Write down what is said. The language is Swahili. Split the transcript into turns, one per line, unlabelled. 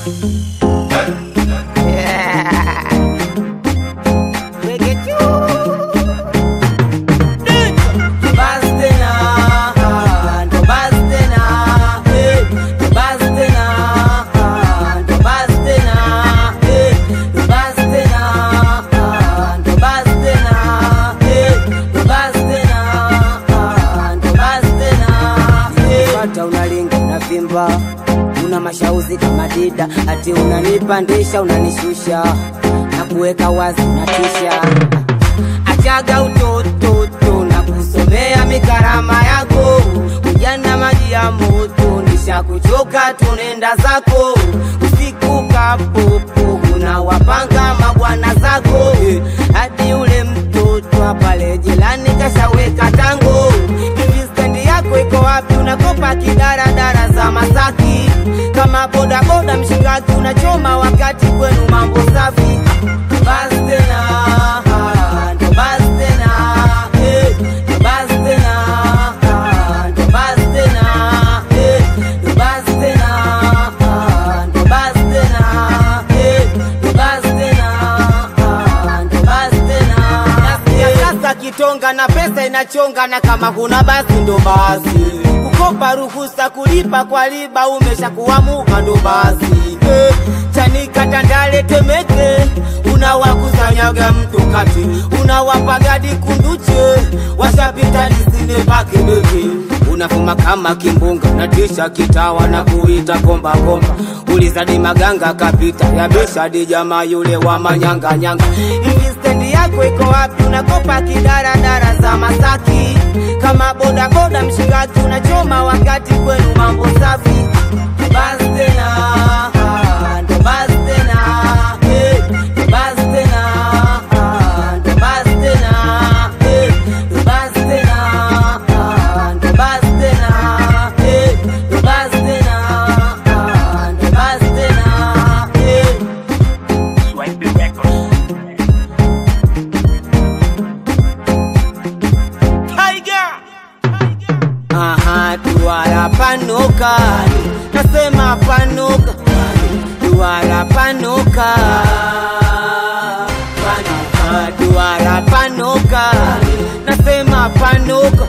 Pata unalinga unavimba, una mashauzi kama dida, ati unanipandisha unanishusha na kuweka wazi unatisha. Achaga utoto na kusomea mikarama yako, ujana maji ya moto, nishakuchoka tunenda zako usiku kapopo, unawapanga mabwana zako hadi ule mtoto pale jirani kashaweka tango hivi stendi yako iko wapi? Unakopa kidaradara za Masaki kama bodaboda mshikaki, unachoma wakati kwenu mambo safi. Basi tena, ndo basi tena, eh, ndo basi tena, ndo basi tena, eh, ndo basi tena, ndo basi tena, eh, ndo basi tena, ndo basi tena. Nasikia sasa kitonga na pesa inachonga, na kama kuna basi ndo basi kukopa ruhusa kulipa kwa riba, umeshakuwa muka ndo basi eh, Chanika Tandale Temeke, unawakusanyaga mtu kati, unawapa gadi kunduche, washapita lisine pake beke unafuma kama kimbunga natisha kitawa na kuita komba komba, ulizadi maganga kapita yabesha di jamaa yule wa manyanga nyanga. Hivi stendi yako iko wapi? Unakopa kidaradara za Masaki kama boda boda mshikaki, unachoma wakati kwenu mambo safi. Basi tena, ndo basi tena, eh, ndo basi tena, ndo basi tena, eh, ndo basi tena, ndo basi tena, eh, ndo basi tena, ndo basi tena, eh.
Swipe Records.
Tiger. Aha, duara panuka, nasema panuka, duara panuka, panuka, duara panuka, nasema panuka,